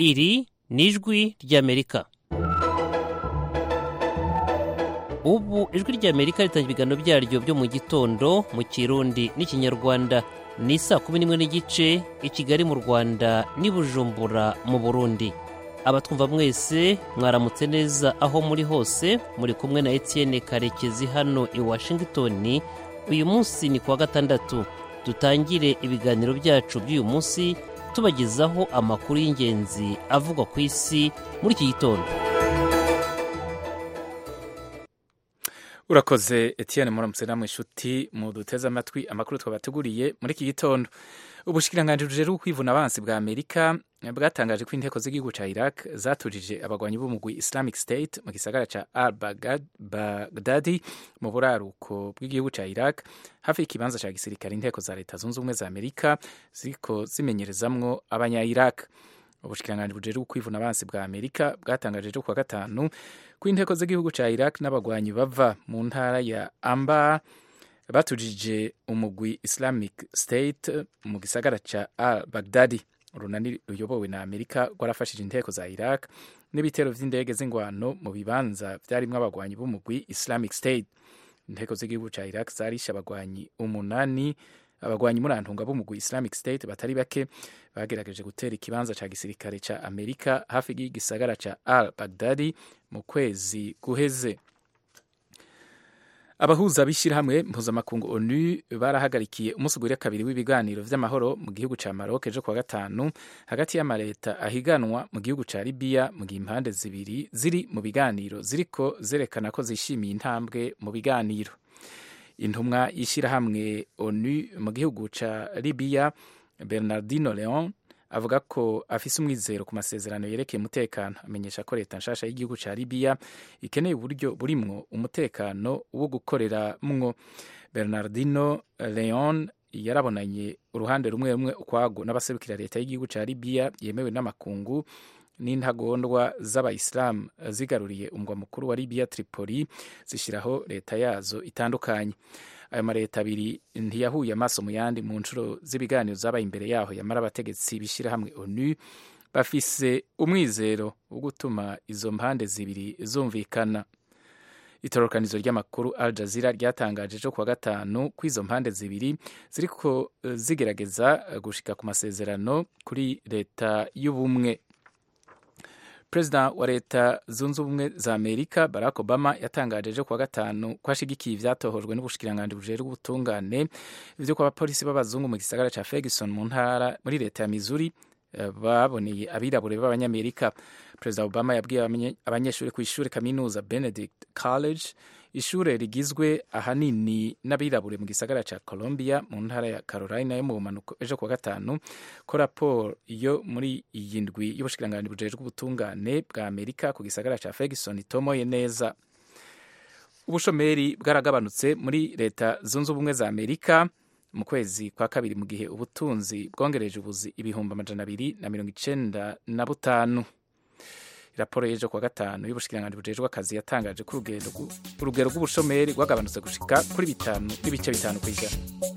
iri ni ijwi ry'amerika ubu ijwi ry'amerika ritangira ibiganiro byaryo byo mu gitondo mu kirundi n'ikinyarwanda ni saa kumi n'imwe n'igice i kigali mu rwanda n'i bujumbura mu burundi abatwumva mwese mwaramutse neza aho muri hose muri kumwe na etienne karekezi hano i washington uyu munsi ni kuwa gatandatu dutangire ibiganiro byacu by'uyu munsi tubagezaho amakuru y'ingenzi avugwa ku isi muri iki gitondo urakoze etienne muramutse namwe inshuti muduteze amatwi amakuru twabateguriye muri iki gitondo ubushikiranganji bujejwe kwivuna abansi bwa amerika bwatangaje ko inteko z'igihugu ca iraq zatujije abagwanyi b'umugwi islamic state mu gisagara ca al bagdadi mu buraruko bw'igihugu ca iraq hafi y'ikibanza ca gisirikare inteko za leta zunze ubumwe za amerika ziriko zimenyerezamwo abanya iraq ubushikiranganji bujejwe kwivuna abansi bwa amerika bwatangaje ejo kuwa gatanu ko inteko z'igihugu ca iraq n'abagwanyi bava mu ntara ya amba batujije umugwi islamic state mu gisagara ca al bagdadi urunani ruyobowe na amerika rwarafashije inteko za iraq n'ibitero vy'indege z'ingwano mu bibanza vyarimwo abagwanyi b'umugwi islamic state inteko z'igihugu ca iraq zarishe abagwanyi umunani abagwanyi murantunga b'umugwi islamic state batari bake bagerageje gutera ikibanza ca gisirikare ca amerika hafi y'igisagara ca al bagdadi mu kwezi guheze abahuza b'ishyirahamwe mpuzamakungu onu barahagarikiye umunsi ugurira kabiri w'ibiganiro vy'amahoro mu gihugu ca maroc ejo kuwa gatanu hagati y'amaleta ahiganwa mu gihugu ca libiya mu gihe impande zibiri ziri mu biganiro ziriko zerekana ko zishimiye intambwe mu biganiro intumwa y'ishyirahamwe onu mu gihugu ca libiya bernardino leon avuga ko afise umwizero ku masezerano yerekeye umutekano amenyesha ko leta nshasha y'igihugu ca libiya ikeneye uburyo burimwo umutekano wo gukoreramwo bernardino leon yarabonanye uruhande rumwe rumwe ukwago n'abaserukira leta y'igihugu ca libiya yemewe n'amakungu n'intagondwa z'abayisilamu zigaruriye umugwa mukuru wa libiya tripoli zishyiraho leta yazo itandukanye ayo maleta abiri ntiyahuye amaso mu yandi mu nshuro z'ibiganiro zabaye imbere yaho yamara abategetsi b'ishyirahamwe onu bafise umwizero wo gutuma izo mpande zibiri zumvikana itororokanizo ry'amakuru al jazeera ryatangaje ejo kuwa gatanu ko izo mpande zibiri ziriko zigerageza gushika ku masezerano kuri leta y'ubumwe perezida wa leta zunze ubumwe za amerika barack obama yatangaje ejo kuwa gatanu ko ashigikiye ivyatohojwe n'ubushikiranganji bujejwe ubutungane ivyo ko abapolisi b'abazungu mu gisagara ca ferguson mu ntara muri leta ya missouri baboneye abirabure b'abanyamerika perezida obama yabwiye abanyeshuri ku ishuri kaminuza benedict college ishure rigizwe ahanini n'abirabure mu gisagara ca colombia mu ntara ya carolina yo mu bumanuko ejo kuwa gatanu ko raporo yo muri iyi ndwi y'ubushikiranganji bujejwe ubutungane bwa amerika ku gisagara ca ferguson itomoye neza ubushomeri bwaragabanutse muri leta zunze ubumwe za amerika mu kwezi kwa kabiri mu gihe ubutunzi bwongereje ubuzi ibihumbi amajana abiri na mirongo icenda na butanu raporo y'ejo kuwa gatanu y'ubushikiranganji bujejwe akazi yatangaje ko urugero rw'ubushomeri rwagabanutse gushika kuri bitanu n'ibice bitanu ku ijana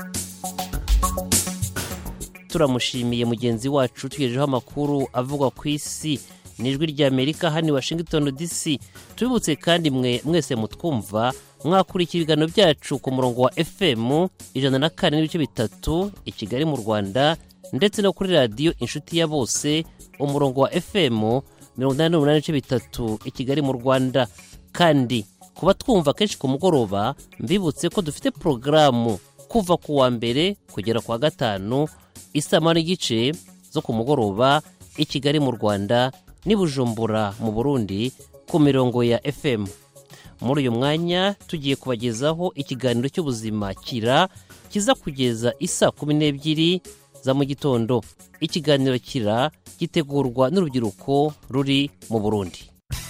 turamushimiye mugenzi wacu tugejejeho amakuru avugwa ku isi n'ijwi ry'amerika hano i washington dc tubibutse kandi mwe mwese mutwumva mwakurikira ibiganiro byacu ku murongo wa fm ijana na kane n'ibice bitatu i kigali mu rwanda ndetse no kuri radiyo inshuti ya bose umurongo wa fm mirongo inani n'umunani n'ibice bitatu i kigali mu rwanda kandi kuba twumva kenshi ku mugoroba mbibutse ko dufite porogaramu kuva ku wa mbere kugera ku wa gatanu isama n'igice zo ku mugoroba i kigali mu rwanda n'i bujumbura mu burundi ku mirongo ya fm muri uyu mwanya tugiye kubagezaho ikiganiro cy'ubuzima kira kiza kugeza isa kumi n'ebyiri za mu gitondo ikiganiro kira gitegurwa n'urubyiruko ruri mu burundi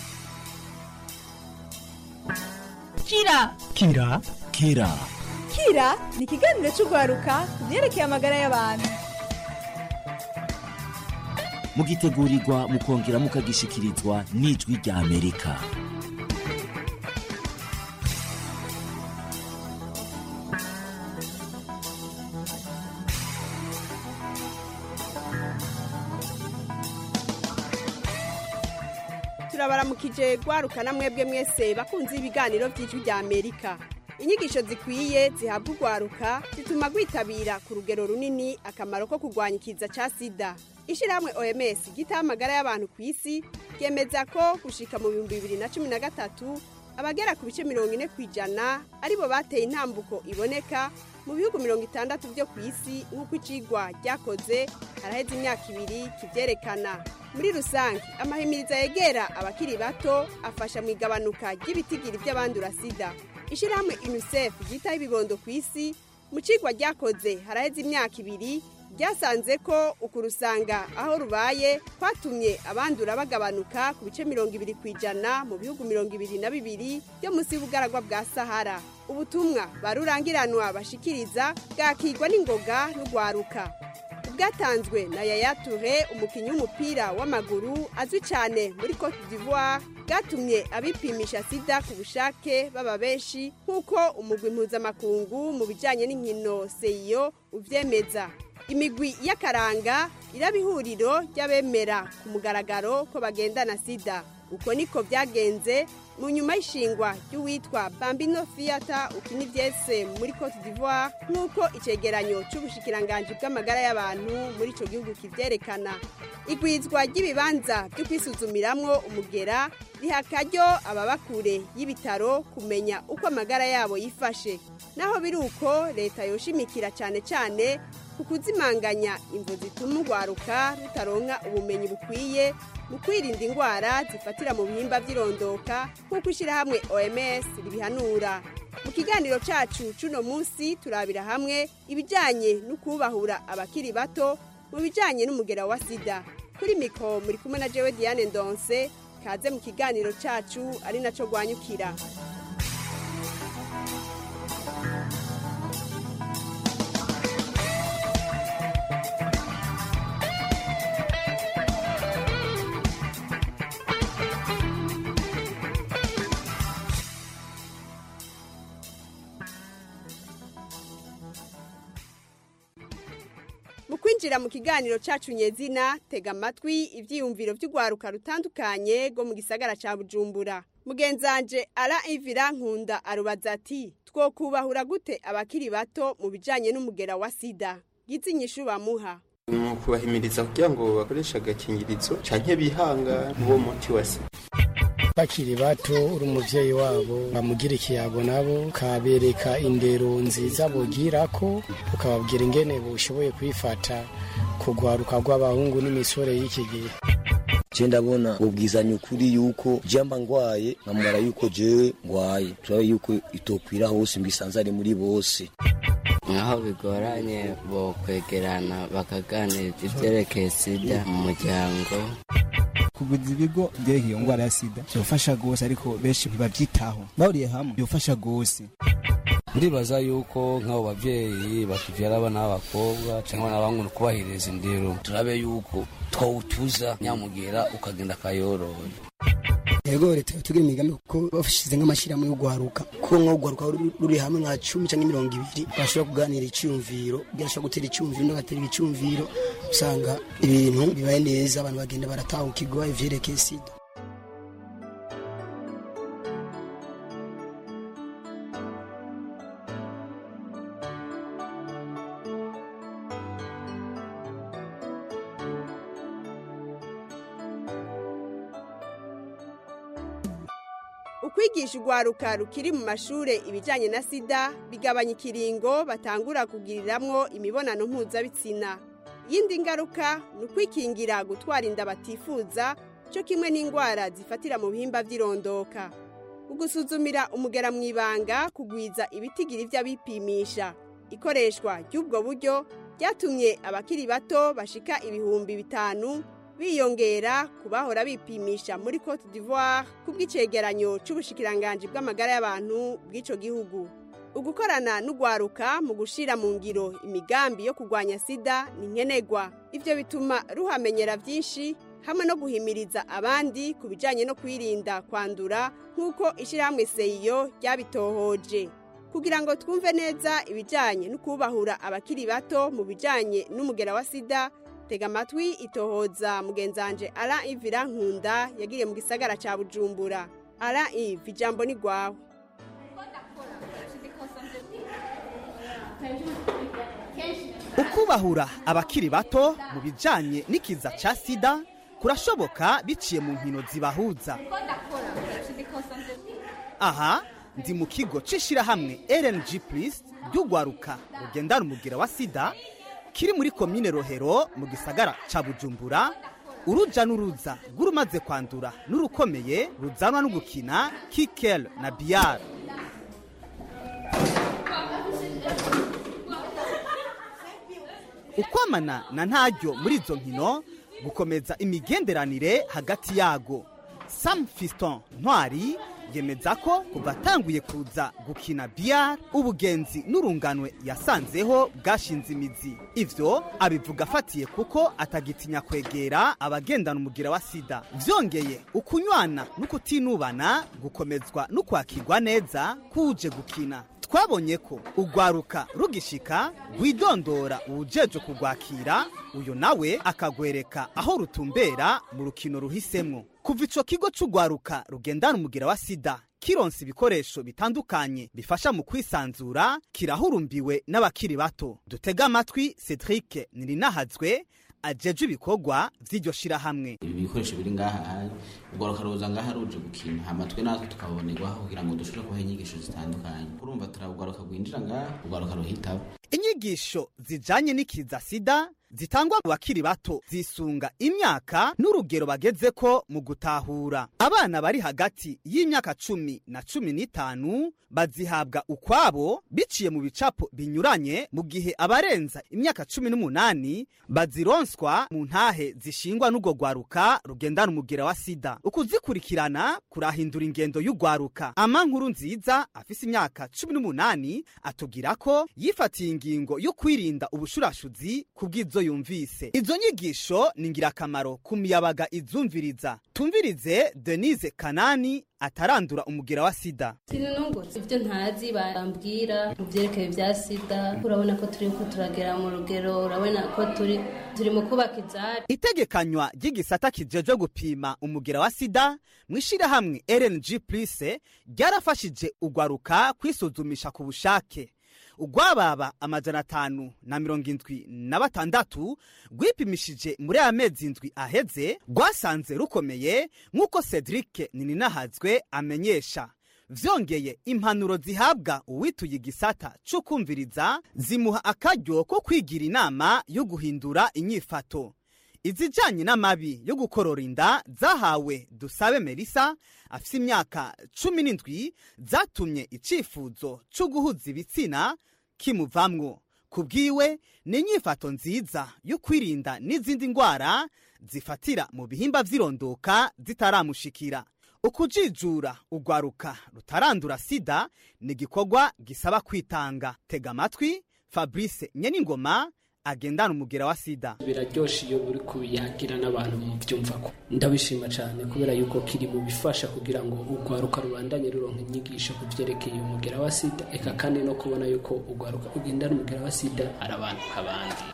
kira kira kira kira ni ikiganiro cy'urwaruka ku byerekeye amagara y'abantu mugitegurirwa mukongera mukagishikirizwa n'ijwi rya amerika turabaramukije rwarukana mwebwe mwese bakunze ibiganiro by'ijwi rya amerika inyigisho zikwiye zihabwa urwaruka zituma rwitabira ku rugero runini akamaro ko kurwanya ikiza cya sida ishyirahamwe oms gitaho amagara y'abantu ku isi ryemeza ko gushika mu bihumbi bibiri na cumi na gatatu abagera ku bice mirongo ine ku ijana aribo bateye intambuko iboneka mu bihugu mirongo itandatu byo ku isi nk'uko icigwa ryakoze haraheze imyaka ibiri kibyerekana muri rusange amahimiriza yegera abakiri bato afasha mu igabanuka ry'ibitigiri by'abandura sida ishyirahamwe unicef ryitaho ibibondo ku isi mu cigwa ryakoze haraheze imyaka ibiri ryasanze ko ukurusanga aho rubaye kwatumye abandura bagabanuka ku bice mirongo ibiri ku ijana mu bihugu mirongo ibiri na bibiri byo munsi y'ubugaragwa bwa sahara ubutumwa barurangiranwa bashikiriza bwakigwa n'ingoga n'urwaruka bwatanzwe na yaya ture umukinnyi w'umupira w'amaguru azwi cyane muri cote d'ivoire bwatumye abipimisha sida ku bushake baba benshi nk'uko umugwi mpuzamakungu mu bijyanye n'inkino seyo ubyemeza imigwi y'akaranga iraba ihuriro ry'abemera ku mugaragaro ko bagendana sida uko niko byagenze mu nyuma y'ishingwa ry'uwitwa bambino fiyata ukina ibyese muri cote d'ivoire nk'uko icyegeranyo cy'ubushikiranganji bw'amagara y'abantu muri icyo gihugu kibyerekana igwizwa ry'ibibanza byo kwisuzumiramwo umugera riha akaryo ababa kure y'ibitaro kumenya uko amagara yabo yifashe naho biri uko leta yoshimikira cyane cyane ku kuzimanganya imvu zituma urwaruka rutaronka ubumenyi bukwiye mu kwirinda indwara zifatira mu bihimba by'irondoka nk'uko ishyirahamwe oms ribihanura mu kiganiro cyacu cy'uno munsi turabira hamwe ibijyanye no kubahura abakiri bato mu bijyanye n'umugera wa sida kuri mikoro muri kumwe na jewe diane ndonse kaze mu kiganiro cyacu ari nacyo rwanyukira mu kwinjira mu kiganiro cyacu nyezina tega amatwi ibyiyumviro by'urwaruka rutandukanye rwo mu gisagara cya bujumbura mugenzanje ara ivira nkunda arubaza ati two kubahura gute abakiri bato mu bijyanye n'umugera wa sida gitsinyishu bamuha mu kubahimiriza kugira ngo bakoreshe agakingirizo canke bihanga uwo muti wa sida bakiri bato uri umubyeyi wabo bamugira ikiyago nabo ukabereka indero nziza bugira ko ukababwira ingene bushoboye kwifata kugwaruka rw'abahungu n'imisore y'iki gihe je ndabona ubwizanya ukuri yuko jamba ngwaye nkamara yuko jewe ngwaye turabe yuko itokwira hose mbisanzare muri bose nkaho bigoranye bo kwegerana bakaganiriza ivyerekeye sida mu muryango kuguza ibigo byerekeye iyo ndwara ya sida byofasha rwose ariko benshi ntibabyitaho bahuriye hamwe byofasha rwose ndibaza yuko nk'abo babyeyi batuvyara abana b'abakobwa cyangwa abana b'abahungu kubahiriza indero turabe yuko twawutuza nyamugera ukagenda akayoroye yego leta tugira imigambi kuko bafashize nk'amashyirahamwe yo guharuka kuko nko guharuka ruri hamwe nka cumi cyangwa mirongo ibiri bashobora kuganira icyumviro bashobora gutera icyumviro undi agatera icyumviro usanga ibintu bibaye neza abantu bagenda baratahukirwa ivyerekeye sida ukwigisha urwaruka rukiri mu mashuri ibijyanye na sida bigabanya ikiringo batangura kugiriramwo imibonano mpuzabitsina iyindi ngaruka ni ukwikingira gutwara inda batifuza cyo kimwe n'indwara zifatira mu bihimba by'irondoka ugusuzumira umugera mu ibanga kugwiza ibitigiri by'abipimisha ikoreshwa ry'ubwo buryo ryatumye abakiri bato bashika ibihumbi bitanu biyongera ku bahora bipimisha muri cote d'ivoire ku bw'icegeranyo cy'ubushikiranganji bw'amagara y'abantu bw'icyo gihugu ugukorana n'ugwaruka mu gushyira mu ngiro imigambi yo kurwanya sida ni nkenerwa ibyo bituma ruhamenyera byinshi hamwe no guhimiriza abandi ku bijyanye no kwirinda kwandura nk'uko ishyirahamwe seyo ryabitohoje kugira ngo twumve neza ibijyanye no kubahura abakiri bato mu bijyanye n'umugera wa sida tega amatwi itohoza mugenzanje ara ivira nkunda yagiriye mu gisagara ca bujumbura ara ivi ijambo ni rwawe ukubahura abakiri bato mu bijanye n'ikiza ca sida kurashoboka biciye mu nkino zibahuza aha ndi mu kigo c'ishirahamwe rng plus ry'ugwaruka rugendana umugira wa sida kiri muri komine rohero mu gisagara ca bujumbura uruja n'uruza rw'urumaze kwandura n'urukomeye ruzanwa no gukina kikel na biyar ukwamana na ntaryo muri izo nkino gukomeza imigenderanire hagati yago sam fiston ntwari yemeza ko kuva atanguye kuza gukina biyar ubugenzi n'urunganwe yasanzeho bwashinze imizi ivyo abivuga afatiye kuko atagitinya kwegera abagendana umugira wa sida vyongeye ukunywana n'ukutinubana gukomezwa n'ukwakirwa neza kuje gukina twabonye ko ugwaruka rugishika rwidondora uwujeje kugwakira uyo nawe akagwereka aho rutumbera mu rukino ruhisemwo kuva ico kigo c'ugwaruka rugendana umugira wa sida kironsa ibikoresho bitandukanye bifasha mu kwisanzura kirahurumbiwe n'abakiri bato dutega amatwi cedric nirinahazwe ajeje ibikorwa vy'iryo shirahamwe ibi bikoresho biri ngaha ugwaruka ruza ngaha ruje gukina hamatwe natwe tukabonerwaho kugira ngo dushobore kubaha inyigisho zitandukanye urumva turabugwaruka rwinjira ngaha ugwaruka ruhitabo inyigisho zijanye n'ikiza sida zitangwa mu bakiri bato zisunga imyaka n'urugero bagezeko mu gutahura abana bari hagati y'imyaka cumi na cumi n'itanu bazihabwa ukwabo biciye mu bicapo binyuranye mu gihe abarenza imyaka cumi n'umunani bazironswa mu ntahe zishingwa n'urwo rwaruka rugendana umugera wa sida ukuzikurikirana kurahindura ingendo y'urwaruka ama nkuru nziza afise imyaka cumi n'umunani atubwira ko yifatiye ingingo yo kwirinda ubushurashuzi ku bw'izo yumvise izo nyigisho ni ingirakamaro ku miyabaga izumviriza tumvirize denise kanani atarandura umugira wa sida sinunungutse ibyo ntazi bambwira mu byerekeye bya sida urabona ko turi ko turagera mu rugero urabona ko turi turi mu kubaka ibyari itegekanywa ry'igisata kijejwe gupima umugira wa sida mu ishyirahamwe rng plus ryarafashije ugwaruka kwisuzumisha ku bushake ugwababa amajana atanu na mirongo indwi na batandatu rwipimishije muri aya mezi indwi aheze rwasanze rukomeye nk'uko cedric nininahazwe amenyesha vyongeye impanuro zihabwa uwituye igisata co kumviriza zimuha akaryo ko kwigira inama yo guhindura inyifato izijanye n'amabi yo gukorora inda zahawe dusabe melisa afise imyaka cumi n'indwi zatumye icifuzo co guhuza ibitsina kimuvamwo ku bwiwe ni inyifato nziza yo kwirinda n'izindi ndwara zifatira mu bihimba vy'irondoka zitaramushikira ukujijura ugwaruka rutarandura sida ni igikorwa gisaba kwitanga tega amatwi fabrice nyeningoma agendana umugera wa sida biraryoshe iyo uri kubiyagira n'abantu mu byumva ko ndabishima cyane kubera yuko kiri mu bifasha kugira ngo urwaruka rubandanye ruronka inyigisho ku byerekeye umugera wa sida eka kandi no kubona yuko urwaruka rugendana umugera wa sida ari abantu nk'abandi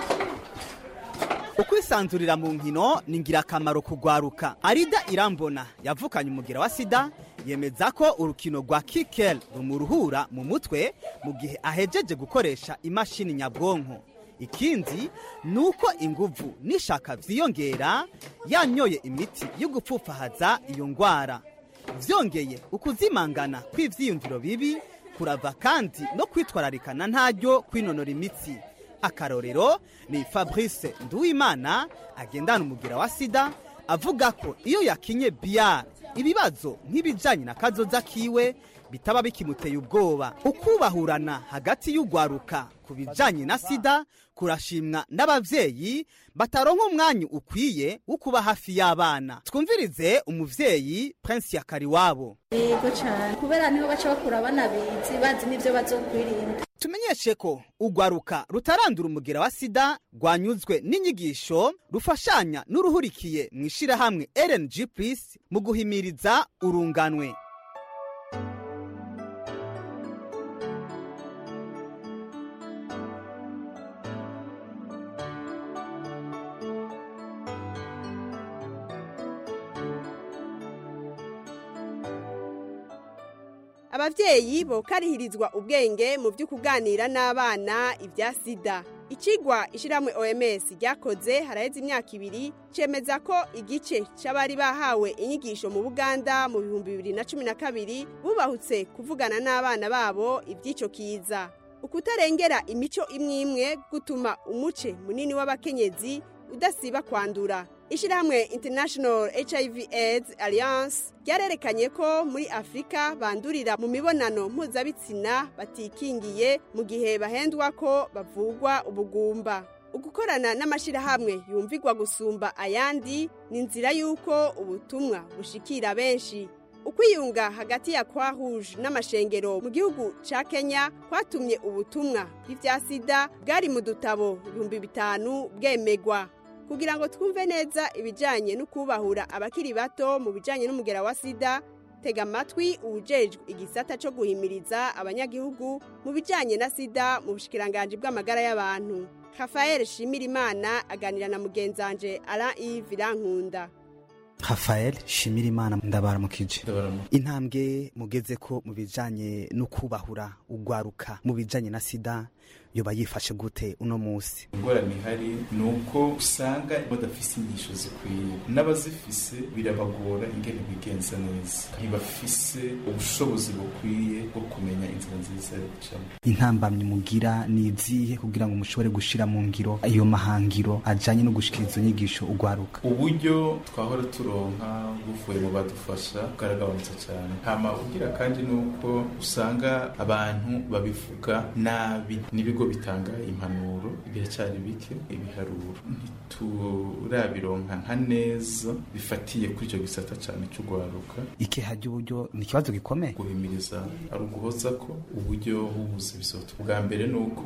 ukwisanzurira mu nkino ni ingirakamaro kugwaruka arida irambona yavukanye umugira wa sida yemeza ko urukino rwa kikel rumuruhura mu mutwe mu gihe ahejeje gukoresha imashini nyabwonko ikindi ni uko inguvu n'ishaka vyiyongera yanyoye imiti yo gupfufahaza iyo ngwara vyongeye ukuzimangana kw'ivyiyumviro bibi kurava kandi no kwitwararikana ntaryo kwinonora imitsi akarorero ni fabrice nduwimana agendana umugira wa sida avuga ko iyo yakinye biyari ibibazo nk'ibijanye na kazoza kiwe bitaba bikimuteye ubwoba ukubahurana hagati y'ugwaruka ku bijanye na sida kurashimwa n'abavyeyi bataronka umwanya ukwiye wo kuba hafi y'abana twumvirize umuvyeyi prince yakari wabo yego cyane kubera niho baca bakura abana bizi bazi n'ibyo bazokwirinda tumenyeshe ko ugwaruka rutarandura umugera wa sida rwanyuzwe n'inyigisho rufashanya n'uruhurikiye mu ishirahamwe rng plus mu guhimiriza urunganwe abavyeyi bokarihirizwa ubwenge mu byo kuganira n'abana ibya sida ikigwa ishiramwe OMS ryakoze haraheze imyaka ibiri cemeza ko igice c'abari bahawe inyigisho mu Buganda mu bihumbi bibiri na cumi na kabiri bubahutse kuvugana n'abana babo ivy'ico kiza ukutarengera imico imwe imwe gutuma umuce munini w'abakenyezi udasiba kwandura ishyirahamwe international hiv aids alliance ryarerekanye ko muri afurika bandurira mu mibonano mpuzabitsina batikingiye mu gihe bahendwa ko bavugwa ubugumba ugukorana n'amashyirahamwe yumvigwa gusumba ayandi ni inzira y'uko ubutumwa bushikira benshi ukwiyunga hagati ya kwa rouge n'amashengero mu gihugu ca kenya kwatumye ubutumwa bw'ivya sida bwari mu dutabo ibihumbi bitanu bwemegwa kugira ngo twumve neza ibijyanye no kubahura abakiri bato mu bijyanye n'umugera wa sida tega amatwi uwujejwe igisata cyo guhimiriza abanyagihugu mu bijyanye na sida mu bushikiranganji bw'amagara y'abantu rafael shimirimana aganira na mugenzanje ara ivi rankunda rafael shimirimana ndabaramukije intambwe mugeze ko mu bijyanye no kubahura ugwaruka mu bijyanye na sida yoba yifashe gute uno munsi ingorane ihari ni uko usanga badafise inyigisho zikwiye n'abazifise birabagora ingene bigenza neza ntibafise ubushobozi bukwiye bwo kumenya inzira nziza yo gucamo intambamyi mugira ni izihe kugira ngo mushobore gushira mu ngiro ayo mahangiro ajanye no gushikiriza inyigisho ugwaruka uburyo twahora turonka buvuye mu badufasha bwaragabanutse cyane hama ugira kandi ni uko usanga abantu babivuga nabi n'ibigo bitanga impanuro biracyari bike ibiharuro ntiturabironka nka neza bifatiye kuri icyo gisata cyane cy'ugwaruka ikeha ry'uburyo ni ikibazo gikomeye guhimiriza ari uguhoza ko uburyo bubuze bisoto bwa mbere ni uko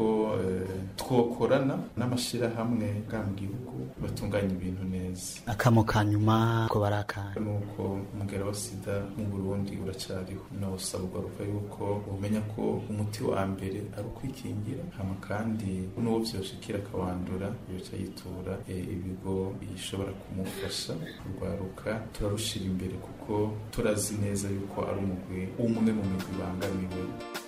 twokorana n'amashyirahamwe bwa mu gihugu batunganya ibintu neza akamo ka nyuma ko barakana ni uko umugera wa sida mu burundi uracyariho nawusaba ugaruka yuko umenya ko umuti wa mbere ari ukwikingira hama kandi n'uwo byoshikira akawandura yoca yitura ibigo bishobora kumufasha kurwaruka turarushira imbere kuko turazi neza yuko ari umugwi umwe mu migwi ibangamiwe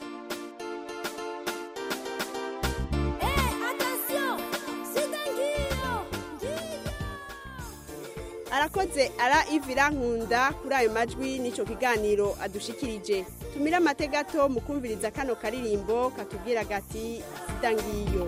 arakoze ara ivira nkunda kuri ayo majwi n'icyo kiganiro adushikirije tumire amategato mu kumviriza kano karirimbo katubwira gati sida ngiyo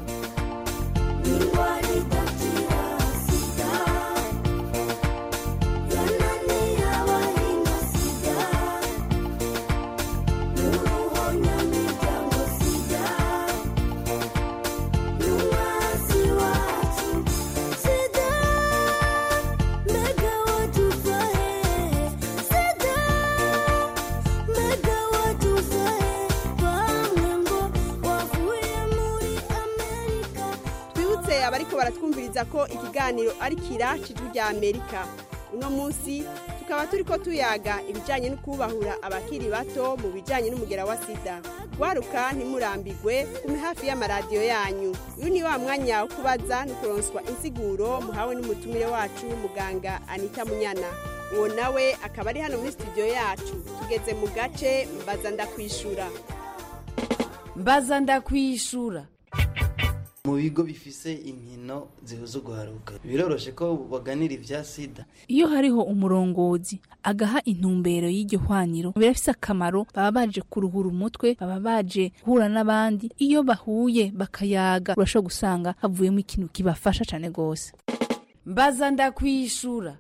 twibutse abariko baratwumviriza ko ikiganiro ari kira cijwi rya amerika uno munsi tukaba turiko tuyaga ibijanye no kubahura abakiri bato mu bijanye n'umugera wa sida gwaruka ntimurambigwe kume hafi y'amaradiyo yanyu uyu ni wa mwanya wo kubaza no kuronswa insiguro muhawe n'umutumire wacu muganga anita munyana uwo nawe akaba ari hano muri studio yacu tugeze mu gace mbaza ndakwishura mbaza ndakwishura mu bigo bifise inkino zihuza uguharuka biroroshe ko baganira ibya sida iyo hariho umurongozi agaha intumbero y'iryo hwaniro birafise akamaro baba baje kuruhura umutwe baba baje guhura n'abandi iyo bahuye bakayaga urashobora gusanga havuyemo ikintu kibafasha cyane rwose mbaza ndakwishura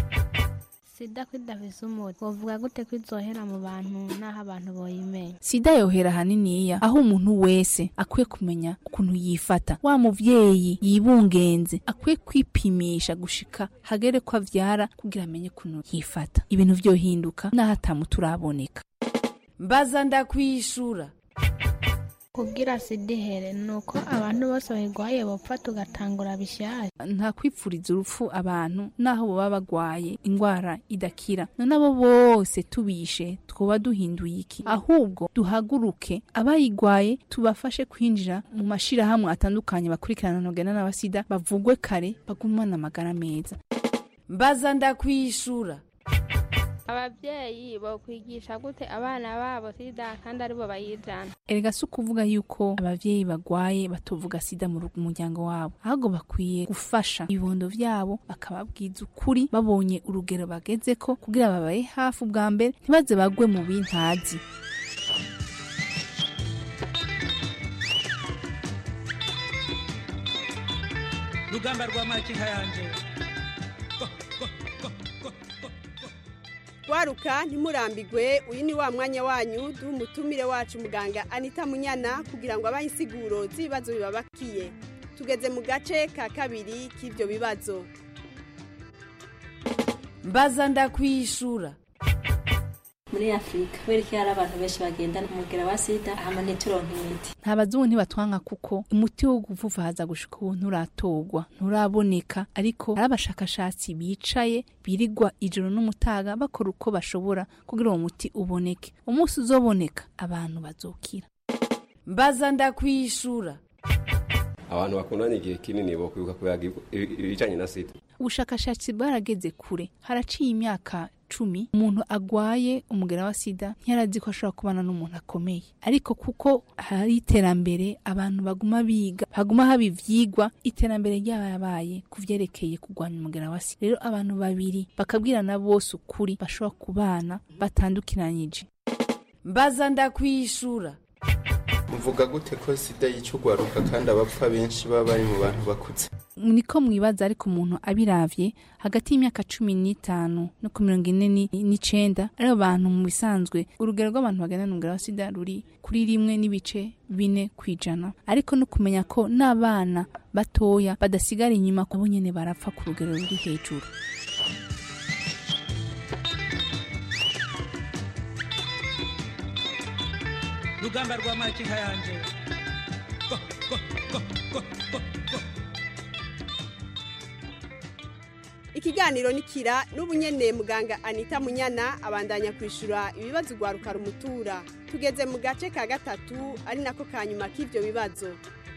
sida kwidafise umuti wovuga gute ko izohera mu bantu n'aho abantu boyimenya sida yohera haniniya aho umuntu wese akwiye kumenya ukuntu yifata wa muvyeyi yibungenze akwiye kwipimisha gushika hagere ko avyara kugira amenye ukuntu yifata ibintu vyohinduka n'aho atamuti uraboneka mbaza ndakwishura kugira sida ihere ni uko abantu bose bayirwaye bapfa tugatangura bishyashya nta kwipfuriza urupfu abantu naho baba bagwaye indwara idakira none abo bose tubishe twoba duhinduye iki ahubwo duhaguruke abayigwaye tubafashe kwinjira mu mashirahamwe atandukanye bakurikirana nogena n'abasida bavugwe kare bagumane amagara meza mbaza ndakwishura ababyeyi bokwigisha gute abana babo sida kandi aribo bayijana erega si ukuvuga yuko abavyeyi bagwaye batovuga sida mu rugo- muryango wabo ahubwo bakwiye gufasha ibibondo vyabo bakababwiza ukuri babonye urugero bagezeko kugira babaye hafi ubwa mbere ntibaze bagwe mu bintazi rugamba rwa makinka yanje waruka ntimurambigwe uyu ni wa mwanya wanyu duha umutumire wacu muganga anita munyana kugira ngo abahe insiguro z'ibibazo bibabakiye tugeze mu gace ka kabiri k'ibyo bibazo mbaza ndakwishura muri afurika kubera ko hari abantu benshi bagendana umugera wa sida hama ntituronke imiti nta bazungu ntibatwanga kuko umuti wo guvuvaza gushika ubu nturatorwa nturaboneka ariko hari abashakashatsi bicaye birigwa ijoro n'umutaga bakora uko bashobora kugira uwo muti uboneke umunsi uzoboneka abantu bazokira mbaza ndakwishura abantu bakundanye igihe kinini bo kwibuka kuyaga ibijanye na sida ubushakashatsi bwarageze kure haraciye imyaka cumi umuntu agwaye umugera wa sida ntiyarazi ko ashobora kubana n'umuntu akomeye ariko kuko hari iterambere abantu baguma biga haguma haba ivyigwa iterambere ryabaye ku vyerekeye kurwanya umugera wa sida rero abantu babiri bakabwirana bose ukuri bashobora kubana batandukiranyije mbaza ndakwishura mvuga gute ko sida yica ugwaruka kandi abapfa benshi baba bari mu bantu bakuze niko mwibaza ariko umuntu abiravye hagati y'imyaka cumi n'itanu no ku mirongo ine ni- n'icenda ari abantu mu bisanzwe urugero rw'abantu bagana n'umugera wa sida ruri kuri rimwe n'ibice bine ku ijana ariko no kumenya ko n'abana batoya badasigara inyuma abo nyene barapfa ku rugero ruri hejuru rugamba rwa makinka yanje ikiganiro nikira n'ubunyene muganga anita munyana abandanya kwishura ibibazo ugwaruka rumutura tugeze mu gace ka gatatu ari nako ka nyuma k'ibyo bibazo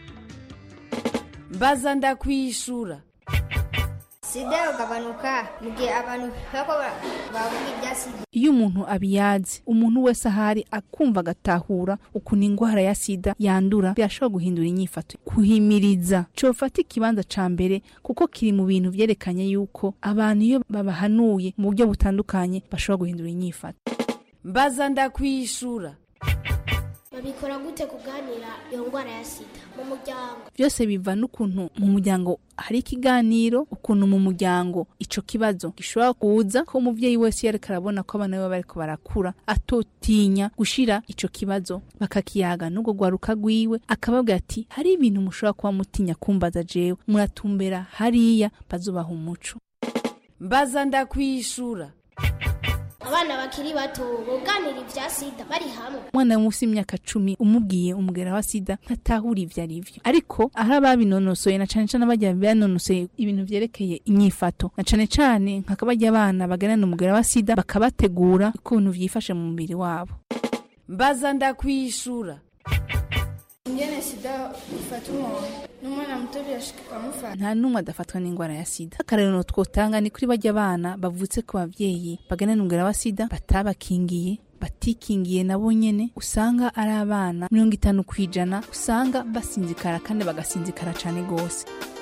mbaza ndakwishura sida ugabanuka mu gihe abantu bako bavuga ibya sida iyo umuntu abiyazi umuntu wese ahari akumva agatahura ukuntu indwara ya sida yandura birashobora guhindura inyifato kuhimiriza cofata ikibanza ca mbere kuko kiri mu bintu vyerekanye yuko abantu iyo babahanuye mu buryo butandukanye bashobora guhindura inyifato mbaza ndakwishura babikora gute kuganira iyo ndwara ya sida mu muryango vyose biva n'ukuntu mu muryango hari ikiganiro ukuntu mu muryango ico kibazo gishobora kuza ko umuvyeyi wese yariko arabona ko abana biwe bariko barakura atotinya gushira ico kibazo bakakiyaga n'ubwo rwaruka rwiwe akababwira ati hari ibintu mushobora kuba mutinya kumbaza jewe muratumbera hariya bazubaha umuco mbaza ndakwishura abana bakiri bato buganira ibya sida bari hamwe umwana munsi y'imyaka cumi umubwiye umugera wa sida ntatahura ivyo ari vyo ariko ahari ababinonosoye na cane cane abajya banonosoye ibintu vyerekeye inyifato na cane cane nk'akabarya abana baganana umugera wa sida bakabategura ukuntu vyifashe mu mubiri wabo mbaza ndakwishura ingene sida ifata umuntu n'umwana muto birashika ikamufata nta n'umwe adafatwa n'indwara ya sida akarero twotanga ni kuri bajya abana bavutse ku bavyeyi baganana umugera wa sida batabakingiye batikingiye nabo nyene usanga ari abana mirongo itanu ku ijana usanga basinzikara kandi bagasinzikara cane gose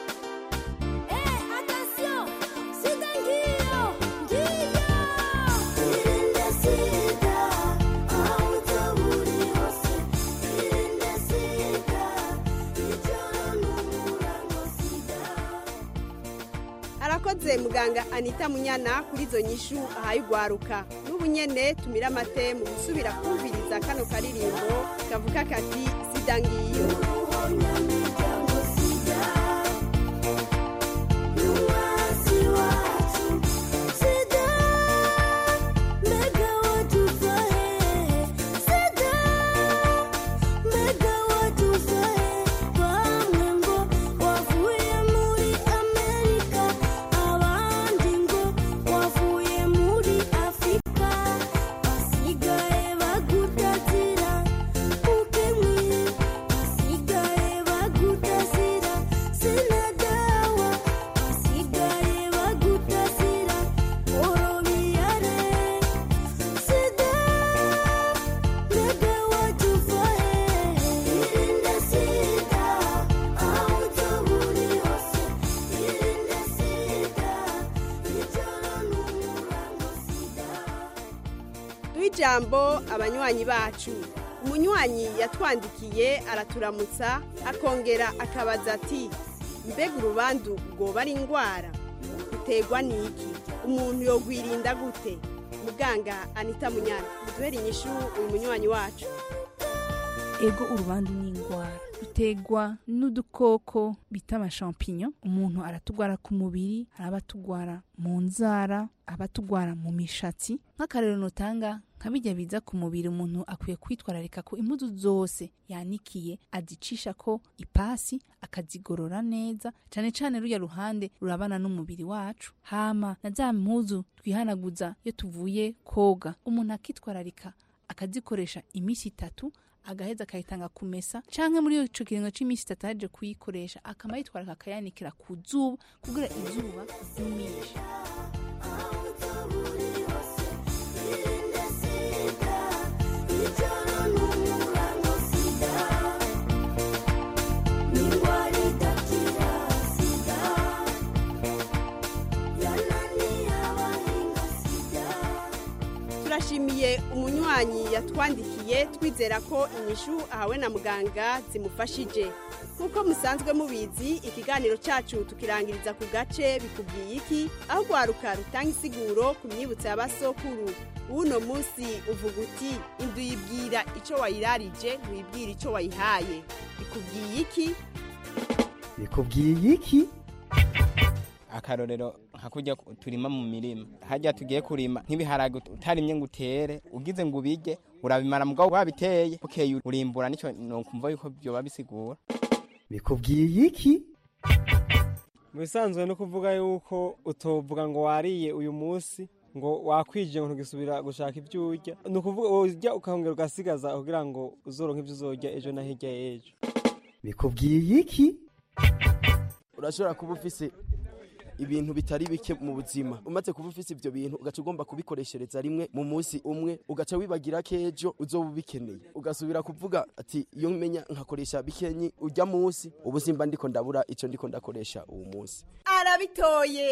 arakoze muganga anita munyana kuri izo nyishu ahaye ugwaruka n'ubu nyene tumira amate mu gusubira kumviriza kano karirimbo kavuga kati sida ngiyo Basigaye ijambo abanywanyi bacu umunywanyi yatwandikiye araturamutsa akongera akabaza ati mbega urubandu rwoba ari indwara uterwa n'iki umuntu yogwirinda gute muganga anita munyana duhere inyishu uyu munywanyi wacu ego urubandu ni indwara rutegwa n'udukoko bita amashampinyo umuntu aratugwara ku mubiri hari abatugwara mu nzara abatugwara mu mishatsi nk'akarero notanga nka bijya biza ku mubiri umuntu akwiye kwitwararika ko impuzu zose yanikiye azicisha ko ipasi akazigorora neza cyane cyane rujya ruhande rurabana n'umubiri wacu hama na za mpuzu twihanaguza iyo tuvuye koga umuntu akitwararika akazikoresha iminsi itatu agaheza akayitanga kumesa canke muri ico kiringo c'imisi itatu aje kuyikoresha akama yitwararika akayanikira ku zuba kugira izuba ryumishe turashimiye umunywanyi yatwandikiye twizera ko inyishu ahawe na muganga zimufashije nk'uko musanzwe mubizi ikiganiro cyacu tukirangiriza ku gace bikubwiye iki aho rwaruka rutanga isiguro ku myibutso y'abasokuru w'uno munsi uvuga uti inzu yibwira icyo wayirarije wibwira icyo wayihaye bikubwiye iki bikubwiye iki akarorero nka kurya turima mu mirima hajya tugiye kurima nk'ibiharage utarimye ngo utere ugize ngo ubige urabimara mugabo wabiteye bukeye urimbura nicyo nokumva yuko byoba bisigura bikubwiye iki mu bisanzwe no kuvuga yuko utovuga ngo wariye uyu munsi ngo wakwije ngo ntugisubira gushaka ibyo urya ni ukuvuga urya ukahongera ugasigaza kugira ngo uzoronke ibyo uzorya ejo na hirya y'ejo bikubwiye iki urashobora kuba ufise ibintu bitari bike mu buzima umaze kuba ufise ibyo bintu ugaca ugomba kubikoreshereza rimwe mu munsi umwe ugaca wibagira ko ejo uzoba ubikeneye ugasubira kuvuga ati iyo menya nkakoresha bikenyi ujya munsi ubu simba ndiko ndabura icyo ndiko ndakoresha uwo munsi arabitoye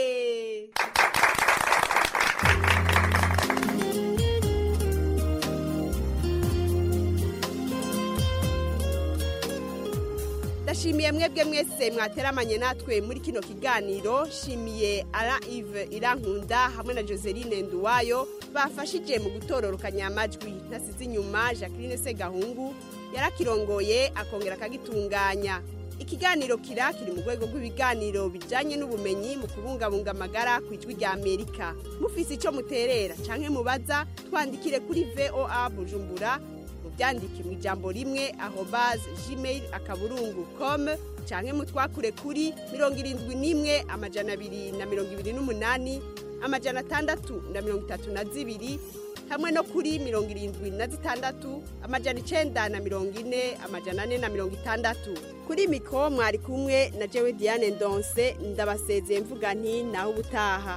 ndashimiye mwebwe mwese mwateramanye natwe muri kino kiganiro shimiye ara ive irankunda hamwe na joseline nduwayo bafashije mu gutororokanya amajwi ntasize inyuma jacqueline segahungu yarakirongoye akongera akagitunganya ikiganiro kira kiri mu rwego rw'ibiganiro bijyanye n'ubumenyi mu kubungabunga amagara ku ijwi rya amerika mufise icyo muterera cyangwa mubaza twandikire kuri voa bujumbura byandike mu ijambo rimwe aho baze gmail akaburungu com canke mutwakure kuri mirongo irindwi n'imwe amajana abiri na mirongo ibiri n'umunani amajana atandatu na mirongo itatu na zibiri hamwe no kuri mirongo irindwi na zitandatu amajana icenda na mirongo ine amajana ane na mirongo itandatu kuri miko mwari kumwe na jewe diane ndonse ndabasezeye mvuga nti naho ubutaha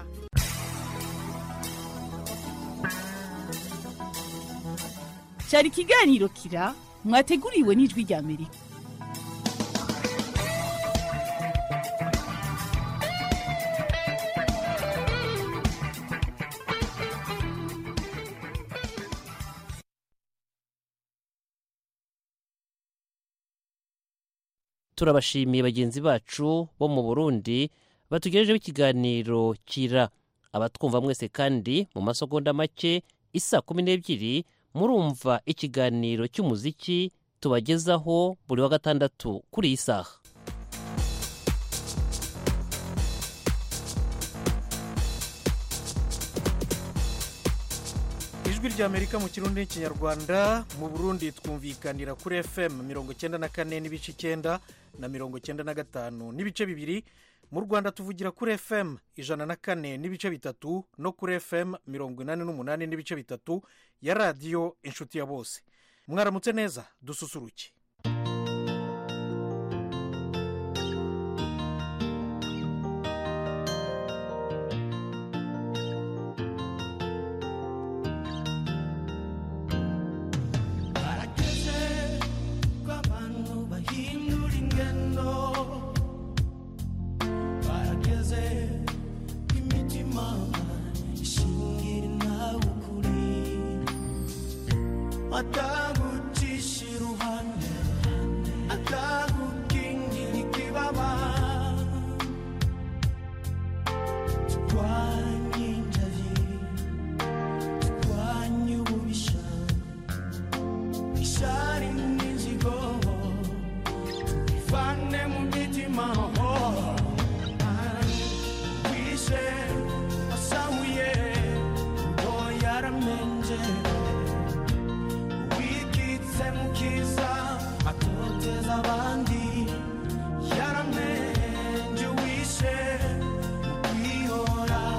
cyari ikiganiro kira mwateguriwe n'ijwi rya amerika turabashimiye bagenzi bacu bo mu burundi batugejejeho ikiganiro kira abatwumva mwese kandi mu masegonda make isa kumi n'ebyiri murumva ikiganiro cy'umuziki tubagezaho buri wa gatandatu kuri iyi saha ijwi ry'amerika mu kirundi n'ikinyarwanda mu burundi twumvikanira kuri fm mirongo icyenda na kane n'ibice icyenda na mirongo icyenda na gatanu n'ibice bibiri mu rwanda tuvugira kuri fm ijana na kane n'ibice bitatu no kuri fm mirongo inani n'umunani n'ibice bitatu ya radiyo inshuti ya bose mwaramutse neza dususuruke barageze ko abantu bahindura ingendo barageze ko imitima ishingira nawe ukuri atagucisha iruhande atagukingira ikibaba turwanye injavi turwanye ububisha ishari n'inzigo tubivane mu mitima wishe wasahuye ngo yaramenje wikitse mu kiza atoteza abandi yaramenje wishe kwihora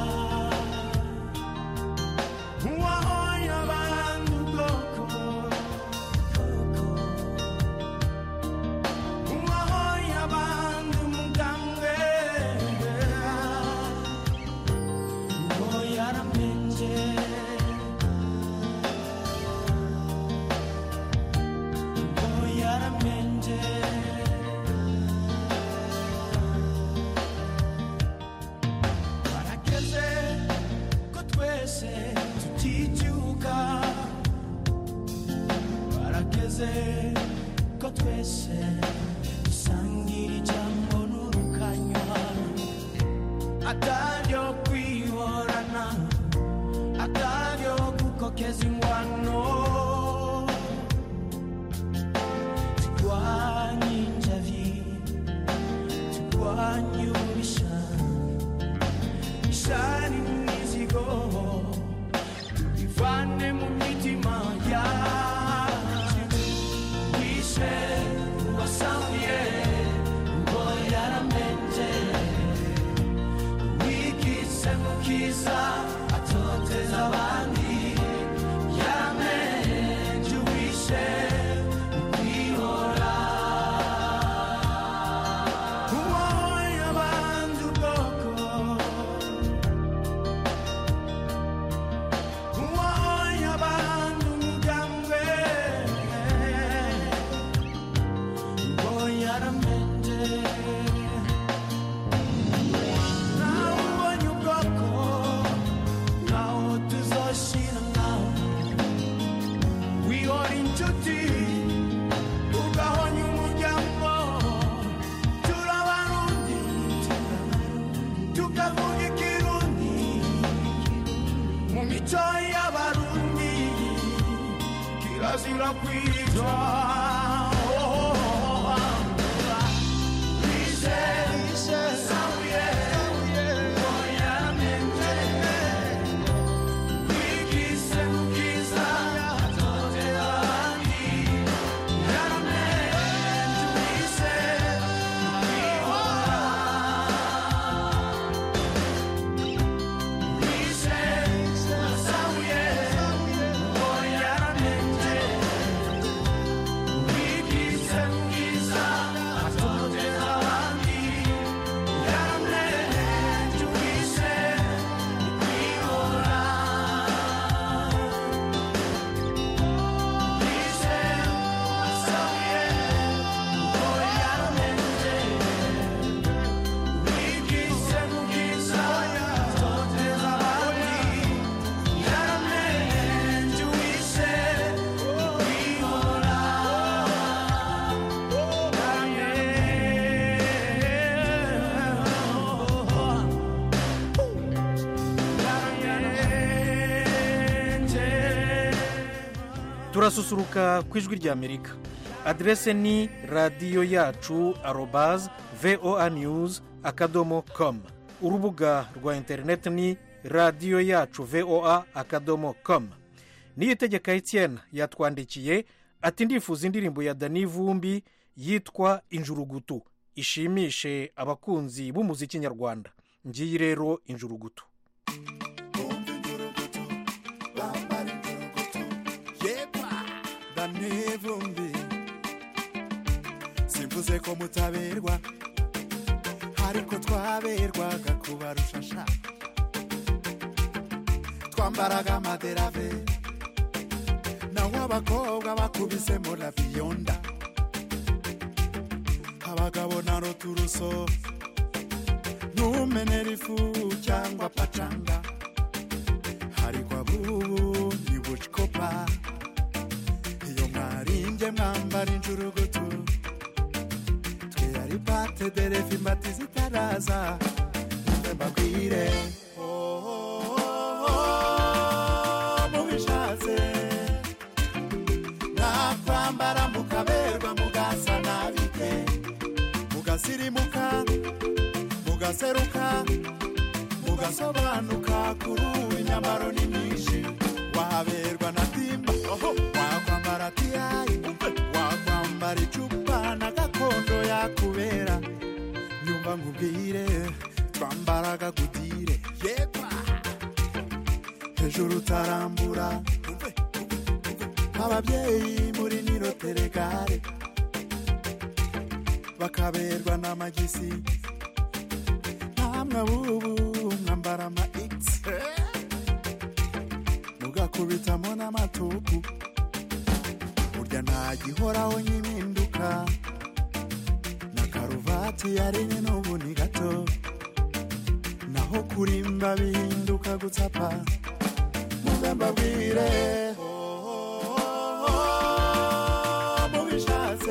uwahoye abandi ubwoko uwahoye abandi umugambwe uwo yaramenje uwo yaramenje barageze ko twese tuticyuka barageze ko twese dusangira ijambo n'urukanywa ataryo kwihorana ataryo gukokeza ingwano turwanye injavi turwanye ububisha ishari n'imizigo tubivane mu mitima yacu wishe uwasamuye ngo yaramenje wikise mu kiza atoteza abandi yaramenje wishe kwihora uwoye abandi ubwoko uwoye abandi umugambwe ngo yaramenje nawe ubonye ubwoko ntaho tuzoshira nawe wihora inshuti ugahonya umuryango turabarundi tukavuga ikirundi mu mico y'abarundi kirazira kwitwa Ise, ise, sabuye, oya mente, wikise mukiza, atotera abandi, yaramenje wise, kwihora. Wise, sabuye, oya yaramenje, wikise mukiza, atotera abandi, yaramenje wise, kwihora. Wise, sabuye, oya yaramenje, wikise mukiza, atotera abandi, yaramenje wise, kwihora. turasusuruka ku ijwi ry'amerika aderese ni radiyo yacu arobaze voa news akadomo com urubuga rwa interineti ni radiyo yacu voa akadomo com niyitegeka etienne yatwandikiye ati ndifuza indirimbo ya dani vumbi yitwa injurugutu ishimishe abakunzi b'umuziki nyarwanda ngiyi rero injurugutu yepa ndanevumbi simvuze ko mutaberwa ariko twaberwaga kubarusha sha twambaraga amaderave naho abakobwa bakubisemo na biyonda abagabo na roturuso ntumenera ifu cyangwa pacanga ariko abubu ni bucikopa mwebwe mwambara injurugutu twe ari pate derefa imbati zitaraza mbe mbabwire mubishatse nakwambara mukaberwa mugasa nabite mugasirimuka mugaseruka mugasobanuka kuri ubu inyamaro ni myinshi wahaberwa na timba wakwambara tiyayi wakwambara icupa na gakondo yakubera nyumva nkubwire twambaraga gutire yepa hejuru utarambura ababyeyi muri niro teregare bakaberwa n'amagisi namwe bubu mwambara ama x mugakubitamo n'amatuku burya nta gihoraho nyiminduka na karuvati yarinye n'ubu ni gato naho kurimba bihinduka gutsapa muze mbabwire mubishatse